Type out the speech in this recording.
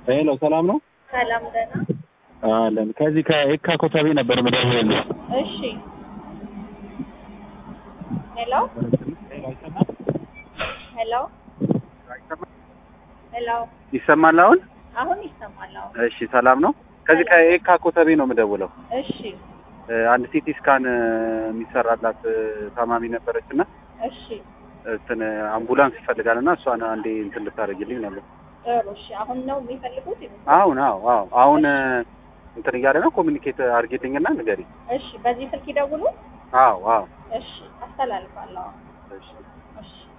ሄሎ ሰላም ነው ሰላም ደህና። አለን። ከዚህ ከየካ ኮተቤ ነበር የምደውልልህ። እሺ ሄሎ ሄሎ ሄሎ ይሰማል አሁን? አሁን ይሰማል። አሁን እሺ ሰላም ነው። ከዚህ ከየካ ኮተቤ ነው የምደውለው። እሺ እ፣ አንድ ሲቲ ስካን እ፣ የሚሰራላት እ፣ ታማሚ ነበረች እና እሺ እንትን አምቡላንስ ይፈልጋል እና እሷን አንዴ እንትን ልታደርግልኝ ነበር። ጥሩ። እሺ አሁን ነው የሚፈልጉት? አሁን አዎ አዎ አሁን እ፣ እንትን እያለ ነው ኮሚኒኬት አድርጌልኝና ንገሪ። እሺ በዚህ ስልክ ይደውሉ። አዎ አዎ እሺ አስተላልፋለሁ። እሺ እሺ